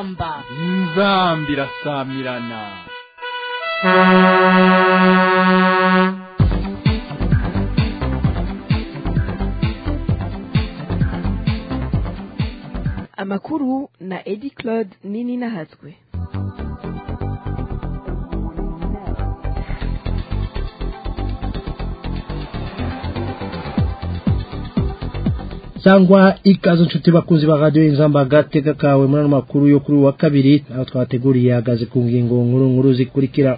inzamba inzamba irasamirana amakuru na edi claude nini nahatswe cyangwa ikaze inshuti bakunzi ba radiyo inzamba agateka kawe muri ano makuru yo kuri uwa kabiri aho twateguriye ahagaze ku ngingo nkuru nkuru zikurikira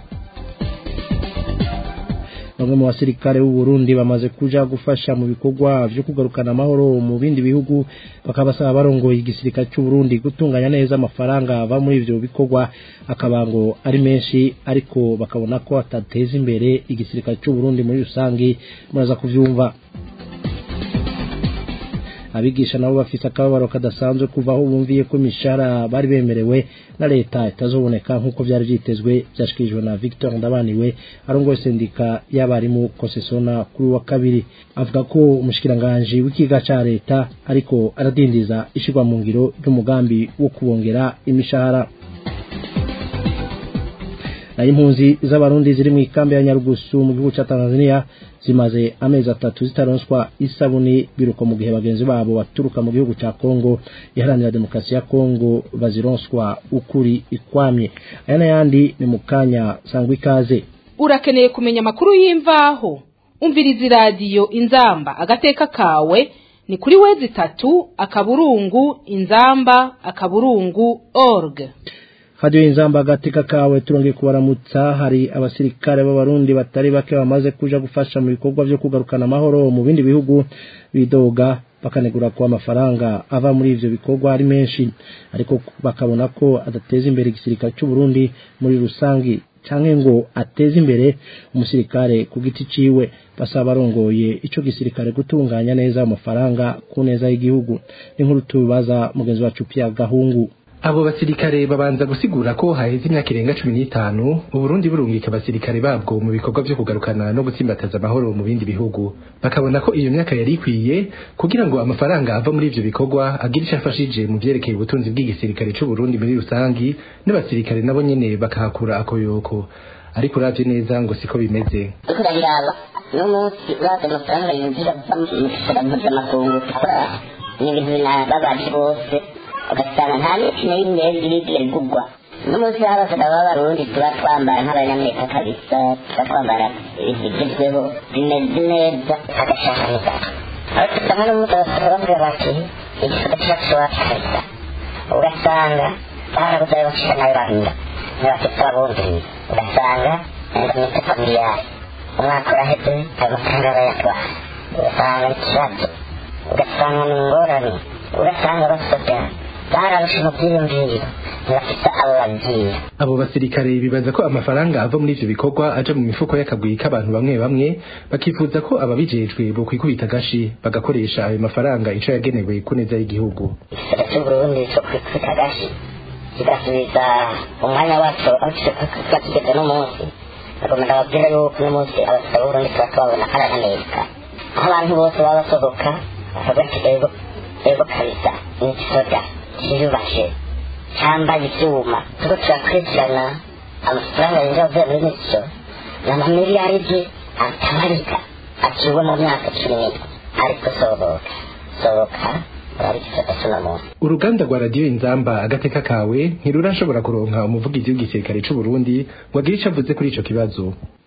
bamwe mu basirikare b'u Burundi bamaze kuja gufasha mu bikorwa byo kugarukana amahoro mu bindi bihugu bakabasaba barongoye igisirikare cy'u Burundi gutunganya neza amafaranga ava muri ivyo bikorwa akabango ari menshi ariko bakabona ko atateza imbere igisirikare cy'u Burundi muri rusangi muraza kuvyumva abigisha nabo bafite akababaro kadasanzwe kuva aho bumviye ko imishahara bari bemerewe na leta itazoboneka nk'uko byari byitezwe byashikirijwe na Victor Ndabaniwe arongoye sendika y'abarimu konsesona kuri wa kabiri avuga ko umushikiranganje w'ikiga ca leta ariko aradindiza ishirwa mu ngiro ry'umugambi wo kubongera imishahara nayo impunzi z'abarundi ziri mu ikambi ya nyarugusu mu gihugu cya tanzania zimaze amezi atatu zitaronswa isabuni biruko mu gihe bagenzi babo baturuka mu gihugu cya kongo iharanira demokarasi ya kongo bazironswa ukuri ikwamye aya n'ayandi ni mu kanya sangwa ikaze urakeneye kumenya amakuru y'imvaho umviriza iradiyo inzamba agateka kawe ni kuri wezi itatu akaburungu inzamba akaburungu org hadiyo inzamba agateka kawe turongeye kubaramutsa hari abasirikare b'abarundi batari bake bamaze kuja gufasha mu bikorwa byo kugarukana amahoro mu bindi bihugu bidoga bakanegura ko amafaranga ava muri ivyo bikorwa ari menshi ariko bakabona ko adateza imbere igisirikare cy'u Burundi muri rusangi canke ngo ateze imbere umusirikare ku giti ciwe basaba barongoye ico gisirikare gutunganya neza amafaranga ku neza y'igihugu inkuru tubibaza mugenzi wacu Pierre Gahungu abo basirikare babanza gusigura ko haheze imyaka irenga cumi n'itanu uburundi burungika abasirikare babwo mu bikorwa vyo kugarukana no gutsimbataza amahoro mu bindi bihugu bakabona ko iyo myaka yari ikwiye kugira ngo amafaranga ava muri ivyo bikorwa agire ico afashije mu vyerekeye ubutunzi bw'igisirikare c'uburundi muri rusangi n'abasirikare nabo nyene bakahakura akoyoko ariko uravye neza ngo siko bimeze uriko urabiraba n'umunsi uraza amafaranga yinjira mu gisata mpuzamakungu gukora ni ibintu binababaje bose ugasanga nta n'ikintu y'imwe birigiye bigugwa n'umunsi w'abasada b'abarundi tuba twambara nk'abanyamerika kabisa tuba twambara ibintu bigezweho bimeze neza agashahaniza aho dusanga n'umunsi abasada bavuga bati igisata cyacu wacu kabisa ugasanga barabuze ayo bashira nayo bahinda ntibafite abumviriye ugasanga ndamwita familiyari umwaka uraheze ayo mafaranga barayatwara ugasanga ikibazo ugasanga ni ingorane ugasanga basoda bararusha mu byiyumviro ntibafite abo babwira abo basirikare bibaza ko amafaranga ava muri ivyo bikorwa aja mu mifuko y'akagwi k'abantu bamwe bamwe bakifuza ko ababijejwe bokwikubita agashi bagakoresha ayo mafaranga ico yagenewe ku neza y'igihugu igisata c'uburundi co kwikubita agashi kigasubiza umwanya wacu aho kiba kigeze n'umunsi bagomba babwira yuko n'umunsi abasaba b'uburundi tuba tubabona ari abanyamerika aho abantu bose baba basohoka bakavuga ati ego ego kabisa ni igisoda kiyubashe cyambaye ibyuma turiko turakurikirana amafaranga yinjira avuye muri mico ni amamiliyaridi atabarika aciwe mu myaka cumi n'itwe ariko sohoka sohoka uraba igisata c'uno munsi uruganda rwa radiyo inzamba agateka kawe ntirurashobora kuronka umuvugizi w'igisirikare c'uburundi ngo agire ico avuze kuri ico kibazo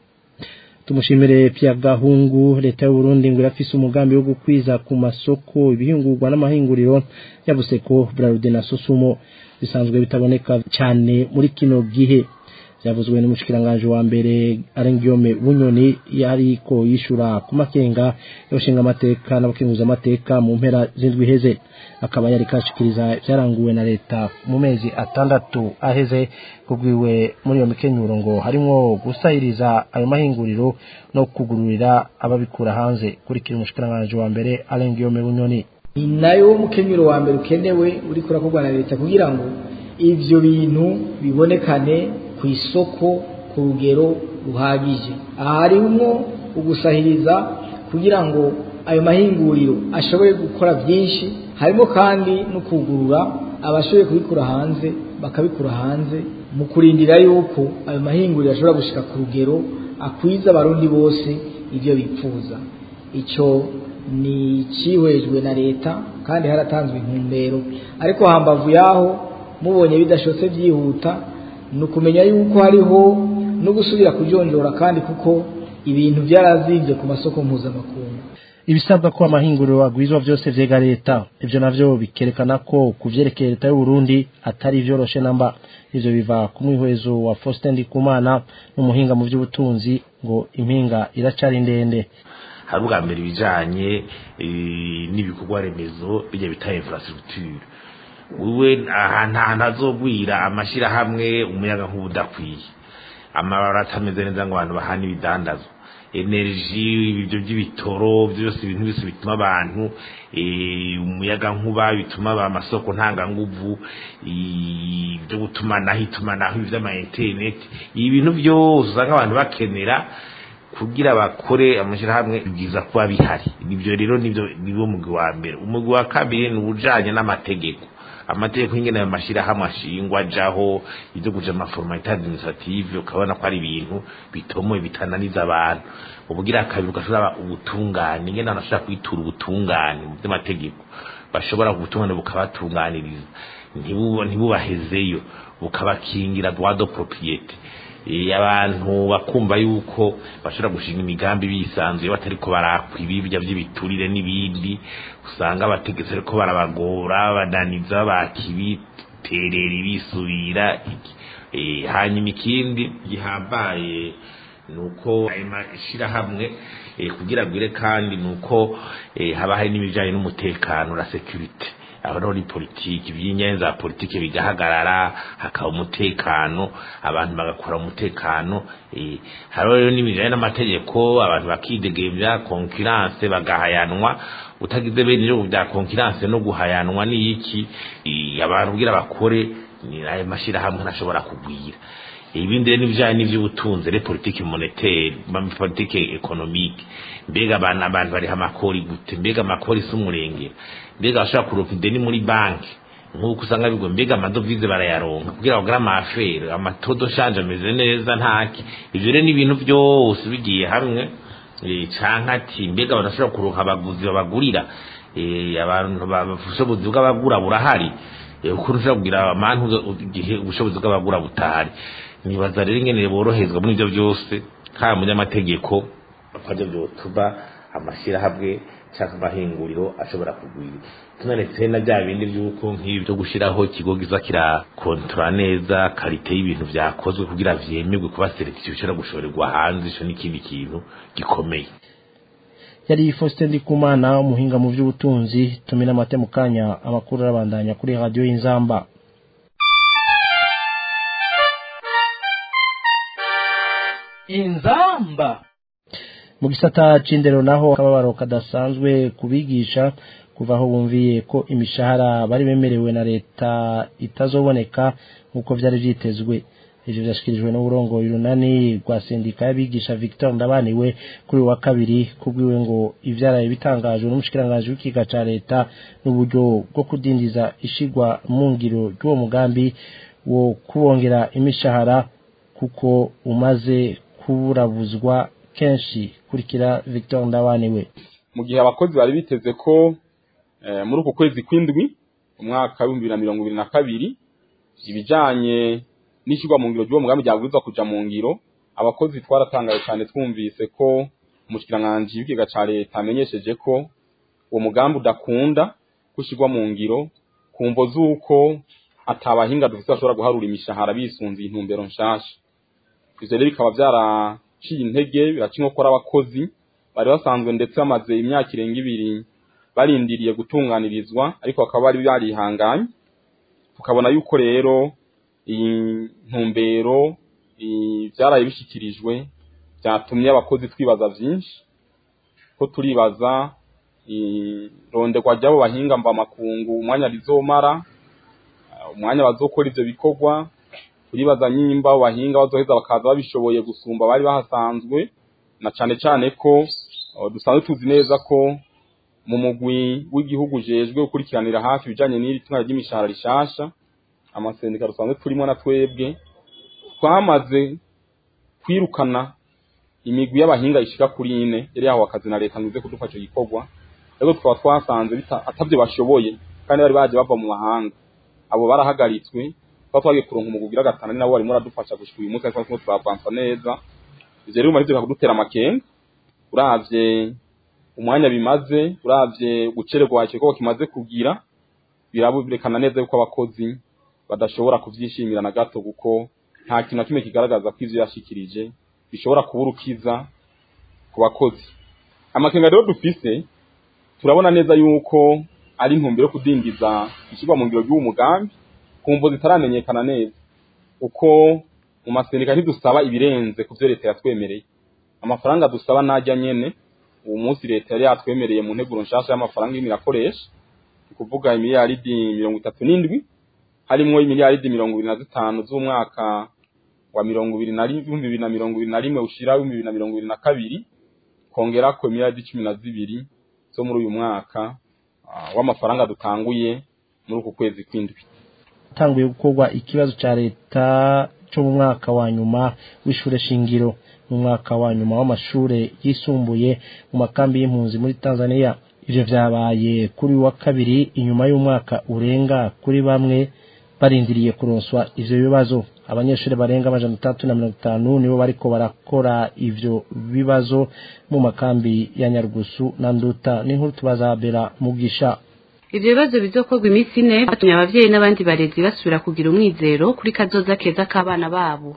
tumushimire Pierre Gahungu leta y'u Burundi ngo irafise umugambi wo gukwiza ku masoko ibihingurwa n'amahinguriro yabuseko Bralud na Sosumo bisanzwe bitaboneka cyane muri kino gihe byavuzwe n'umushikiranganje wa mbere Arengiyome Bunyoni yariko yishura ku makenga yoshinga amateka n'abakenguza amateka mu mpera z'indwi heze akaba yari kashikiriza byaranguwe na leta mu mezi atandatu aheze kugwiwe muri iyo mikenyuro ngo harimo gusahiriza ayo mahinguriro no kugururira ababikura hanze kurikira umushikiranganje wa mbere Arengiyome Bunyoni ni nayo mukenyuro wa mbere ukenewe uri kurakorwa na leta kugira ngo ivyo bintu bibonekane ku isoko ku rugero ruhagije aha harimwo ugusahiriza kugira ngo ayo mahinguriro ashobore gukora byinshi harimo kandi no kugurura abashoboye kubikura hanze bakabikura hanze mu kurindira yuko ayo mahinguriro ashobora gushika ku rugero akwiza abarundi bose ibyo bipfuza icyo ni ikihwejwe na leta kandi haratanzwe intumbero ariko hambavu yaho mubonye bidashotse byihuta ni ukumenya yuko hariho no gusubira kujonjora kandi kuko ibintu byarazimbye ku masoko mpuzamakungu ibisabwa ko amahinguriro agwizwa byose vyega leta ivyo navyo bikerekana ko kuvyerekeye leta y'u Burundi atari vyoroshe namba ivyo biva ku mwihwezo wa Faustin Ndikumana n'umuhinga mu vy'ubutunzi ngo impinga iracari ndende hari ubwa mbere ibijanye n'ibikorwa remezo bijya bita infrastructure wewe ahantu ahantu hazogwira amashirahamwe umuyaga nk'ubudakwiye amabara atameze neza ngo abantu bahana ibidandazwa energy ibyo by'ibitoro byose ibintu byose bituma abantu umuyaga nkuba bituma amasoko ntanganguvu ibyo gutumanaho itumanaho iby'ama internet ibintu byose usanga abantu bakenera kugira bakore amashyirahamwe byiza kuba bihari ibyo rero nibyo niwo mugwi wa mbere umugwi wa kabiri ni ubujanye n'amategeko amategeko y'ingene ayo mashyirahamwe ashingwa ajaho ibyo kuja amaformalite administrative ukabona ko ari ibintu bitomoye bitananiza abantu ubugira kabiri ugashobora ubutungane ingene abantu bashobora kwitura ubutungane mu by'amategeko bashobora ubutungane bukabatunganiriza ntibubahezeyo bukabakingira droit de propriete abantu bakumva yuko bashobora gushinga imigambi bisanzuye batari ko barakwa ibibya by'ibiturire n'ibindi usanga abategetsi ariko barabagora bananiza bakibiterera ibisubira hanyuma ikindi gihambaye ni uko ayo mashyirahamwe kugira agwire kandi ni uko haba hari n'ibijyanye n'umutekano na sekirite aho ni politiki iby'inyenzi za politiki bigahagarara hakaba umutekano abantu bagakora umutekano hariho rero n'ibijyanye n'amategeko abantu bakidegemvya konkurance bagahayanwa utagize bene ibyo bya konkurance no guhayanwa ni iki abantu kugira bakore ni ayo mashyirahamwe ntashobora kugwira ibindi rero n'ibijyanye n'iby'ubutunzi re politiki monetaire politiki economique mbega abantu abantu bariha amakori gute mbega amakori si umurengera mbega bashobora kuronka ideni muri banki nk'uko usanga bigo mbega amadovize barayaronka kugira bagure amafere amatodo shanje ameze neza ntaki ivyo rero n'ibintu byose bigiye hamwe canke ati mbega barashobora kuronka abaguzi babagurira abantu ubushobozi bw'abagura burahari ukuntu ushobora kugira amantu igihe ubushobozi bw'abagura butahari nibaza rero ingene boroherezwa muri ibyo byose haba mu by'amategeko akajya byotuma amashyirahamwe cyangwa amahinguriro ashobora kugwira tunanetse na bya bindi by'uko nk'ibi byo gushyiraho ikigo giza kirakontora neza karite y'ibintu byakozwe kugira vyemerwe kuba selekisiyo ishobora gushorerwa hanze ico n'ikindi kintu gikomeye yari Faustin Ndikumana umuhinga mu by'ubutunzi tumina amate mu kanya amakuru arabandanya kuri radio y'inzamba inzamba mu gisata c'indero naho akababaro kadasanzwe kubigisha kuva aho bumviye ko imishahara bari bemerewe na leta itazoboneka nk'uko vyari vyitezwe ivyo vyashikirijwe n'uburongoye urunani rwa sendika y'abigisha Victor Ndabaniwe kuri wa kabiri kubwiwe ngo ivyaraye bitangajwe n'umushikiranganji w'ikiga ca leta n'uburyo bwo kudindiza ishigwa mu ngiro ry'uwo mugambi wo kubongera imishahara kuko umaze kuburabuzwa kenshi kurikira Victor Ndabaniwe mu gihe abakozi bari biteze ko muri uku kwezi kw'indwi umwaka w'ibihumbi bibiri na mirongo ibiri na kabiri ibijanye n'ishyirwa mu ngiro ry'uwo mugambi ryabwirizwa kuja mu ngiro abakozi twaratangaye cyane twumvise ko umushikiranganji w'ikiga ca leta amenyesheje ko uwo mugambi udakunda gushyirwa mu ngiro ku mvo z'uko atabahinga dufite bashobora guharura imishahara bisunze intumbero nshasha ivyo rero bikaba vyaraciye intege biraca inkokora abakozi bari basanzwe ndetse bamaze imyaka irenga ibiri barindiriye gutunganirizwa ariko bakaba bari barihanganye tukabona yuko rero iyi ntumbero byaraye bishyikirijwe byatumye abakozi twibaza byinshi ko turibaza ironderwa ry'abo bahinga mva makungu umwanya rizomara umwanya bazokora ivyo bikorwa turibaza nyimba abo bahinga bazoheza bakaza babishoboye gusumba bari bahasanzwe na cane cane ko dusanzwe tuzi neza ko mu mugwi w'igihugu jejwe gukurikiranira hafi ibijanye n'iri tunga ry'imishahara rishasha amasendika dusanzwe turimo na twebwe twamaze kwirukana imigwi y'abahinga ishika kuri ine yari yahawe akazi na leta ngo ize kudufasha icyo gikorwa ariko tukaba twasanze bita- atavyo bashoboye kandi bari baje bava mu mahanga abo barahagaritswe twaba twagiye kuronka umugwi ugira gatanu ari nabo barimo baradufasha gushika uyu munsi ariko turimo turavansa neza ivyo rero bimaze kudutera amakenga uravye umwanya bimaze uravye gucererwa ikikorwa kimaze kugira biraberekana neza yuko abakozi badashobora kuvyishimira na gato kuko nta kintu na kimwe kigaragaza ko ivyo yashikirije bishobora kuba urukiza ku bakozi amakenga rero dufise turabona neza yuko ari intumbero yo kudindiza ishyirwa mu ngiro ry'uwo mugambi ku mvo zitaramenyekana neza kuko mu masendika ntidusaba ibirenze ku vyo leta yatwemereye amafaranga dusaba najya nyene uwo munsi leta yari yatwemereye mu nteguro nshasha y'amafaranga irimo irakoresha ni kuvuga imiliyaridi mirongo itatu n'indwi harimwo imiliyaridi mirongo ibiri na zitanu z'umwaka wa mirongo ibiri na rimwe ibihumbi bibiri na mirongo ibiri na rimwe ushira ibihumbi bibiri na mirongo ibiri na kabiri kongerako imiliyaridi cumi na zibiri zo muri uyu mwaka ah, w'amafaranga dutanguye muri uku kwezi kw'indwi hatanguye gukorwa ikibazo cya leta cyo mu mwaka wa nyuma w'ishure shingiro mu mwaka wa nyuma w'amashure yisumbuye mu makambi y'impunzi muri tanzania ivyo vyabaye kuri uyu wa kabiri inyuma y'umwaka urenga kuri bamwe barindiriye kuronswa ivyo bibazo abanyeshuri barenga amajana atatu na mirongo itanu nibo bariko barakora ivyo bibazo mu makambi ya nyarugusu na nduta n'inkuru tubaza bera mugisha ivyo bibazo bizokorwa iminsi ine batumye abavyeyi n'abandi barezi basubira kugira umwizero kuri kazoza keza k'abana babo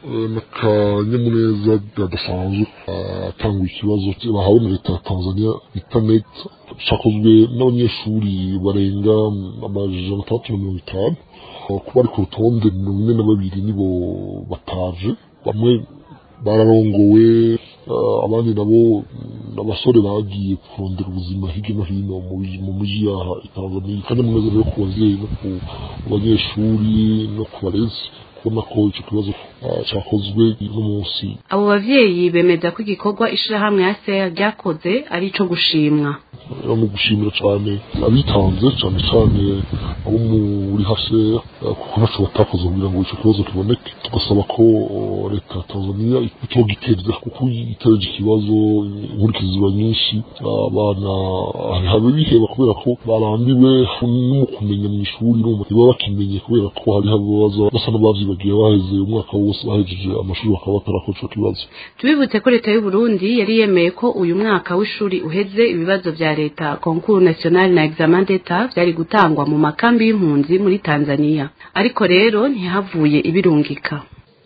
n'akanyamuneza gadasanzwe atangwa ikibazo bahawe na leta ya tanzania bita net cyakozwe n'abanyeshuri barenga amajana atandatu na mirongo itanu kuba ari ku rutonde mirongo ine na babiri nibo bataje bamwe bararongowe eh, abandi nabo abasore bagiye kurondera ubuzima hirya no hino mu bi- mu mujyi yaha i tanzania akanyamuneza rero ku babyeyi no ku banyeshuri no ku barezi kubona ko icyo kibazo ah, cyakozwe uno munsi abo bavyeyi bemeza ko igikorwa ishirahamwe ya ser ryakoze ari ico gushimwa rero mu gushimira cyane abitanze cyane cyane abo muri hase kuko ntacyo batakoze kugira ngo icyo kibazo kiboneke tugasaba ko oh, leta ya tanzania itogiteza kuko itereje ikibazo inkurikizi ziba nyinshi abana habe biheba kubera ko barambiwe no mu kumenya mu ishuri no mu baba bakimenye kubera ko hariho ababaza basa n'abavyibagiye baheze umwaka wose bahejeje amashuri bakaba batarakora ico kibazo tubibutse ko leta y'u Burundi yari yemeye ko uyu mwaka w'ishuri uheze ibibazo vya leta concours national na examen d'etat vyari gutangwa mu makambi y'impunzi muri Tanzania ariko rero ntihavuye ibirungika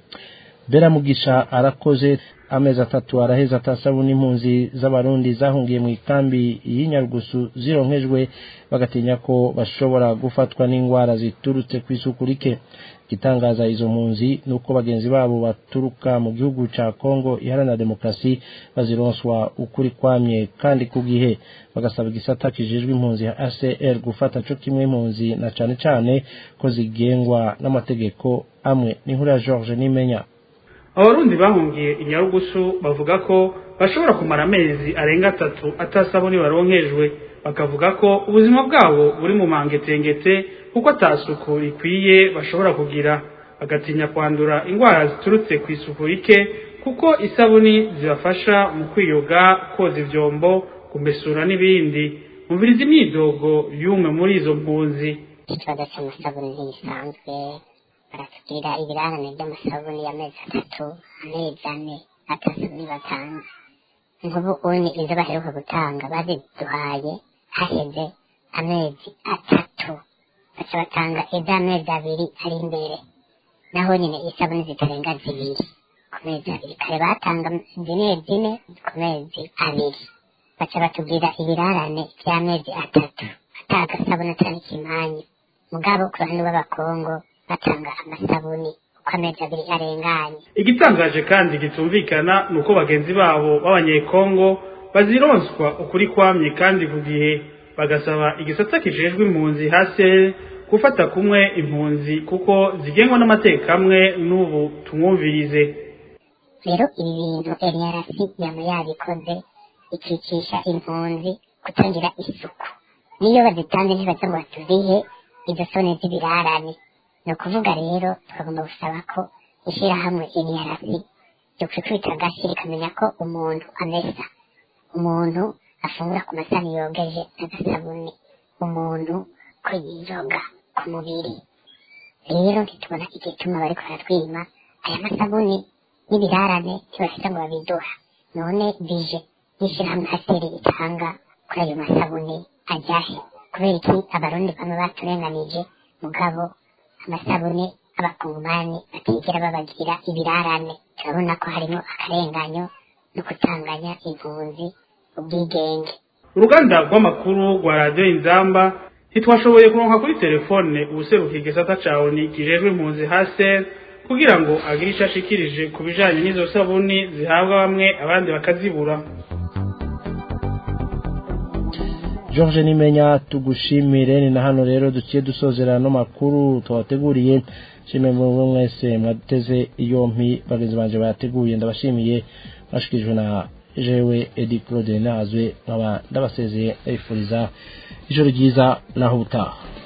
bera mugisha arakoze amezi atatu araheza atasabuni impunzi z'abarundi zahungiye mu ikambi y'inyarugusu zironkejwe bagatinya ko bashobora gufatwa n'indwara ziturutse ku isuku rike igitangaza izo mpunzi ni uko bagenzi babo baturuka mu gihugu ca kongo iharanira demokarasi bazironswa ukuri kwamye kandi ku gihe bagasaba igisata kijejwe impunzi ya acr gufata co kimwe impunzi na cane cane ko zigengwa n'amategeko amwe n'inkuru ya george nimenya abarundi bahungiye inyarugusu bavuga ko bashobora kumara amezi arenga atatu atasabuni baronkejwe bakavuga ko ubuzima bwabo buri mu mangetengete kuko atasuku rikwiye bashobora kugira bagatinya kwandura indwara ziturutse ku isuku rike kuko isabuni zibafasha mu kwiyoga koza ivyombo kumesura n'ibindi mumviriza imyidogo y'umwe muri izo mpunzi ikibazo cy'amasabuni ntigisanzwe baratubwira ibirarane by'amasabuni y'amezi atatu amezi ane atasabuni batanze nk'ubu uni izo baheruka gutanga baziduhaye haheze amezi atatu baca batanga iz'amezi abiri ari imbere naho nyine isabuni zitarenga zibiri ku mezi abiri kare batanga zine zine ku mezi abiri baca batubwira ibirarane by'amezi atatu atagasabuni atari ikimanyu mugabo ku bantu b'abakongo batanga amasabuni uko amezi abiri arenganye igitangaje kandi gitumvikana ni uko bagenzi babo b'abanyekongo bazironswa ukuri kwamye kandi ku gihe bagasaba igisata kijejwe impunzi hasi gufata kumwe impunzi kuko zigengwa n'amategeko amwe n'ubu tumwumvirize rero ibi bintu eriyarasi yaba yabikoze ikicisha impunzi kutagira isuku niyo bazitanze ntibaza ngo batuzihe izo soni z'ibirarane ni ukuvuga rero twagomba gusaba ko ishyirahamwe iniyarasi ryo kwikubita agashyi rikamenya ko umuntu amesa umuntu afungura ku masani yogeje n'agasabuni umuntu ko yiyoga ku mubiri rero ntitubona igituma bariko baratwima aya masabuni n'ibirarane ntibafite ngo babiduha none bije n'ishyirahamwe haseri itanga kuri ayo masabuni ajyahe kubera iki abarundi bamwe baturenganije mugabo amasabuni abakongomani batigera babagira ibirarane turabona ko harimo akarenganyo no kutanganya impunzi ubwigenge uruganda rw'amakuru rwa radiyo inzamba ntitwashoboye kuronka kuri telefone ubuserukiye igisata ca oni kijejwe impunzi haser kugira ngo agire ico ashikirije ku bijanye n'izo sabuni zihabwa bamwe abandi bakazibura George Nimenya tugushimire ni na hano rero duciye dusozera no makuru twabateguriye shimwe mu mwese mwateze yompi bagenzi banje bateguye ndabashimiye bashikijwe na jewe Edi Claude Nazwe nkaba ndabasezeye ndabifuriza ijoro ryiza naho ubutaha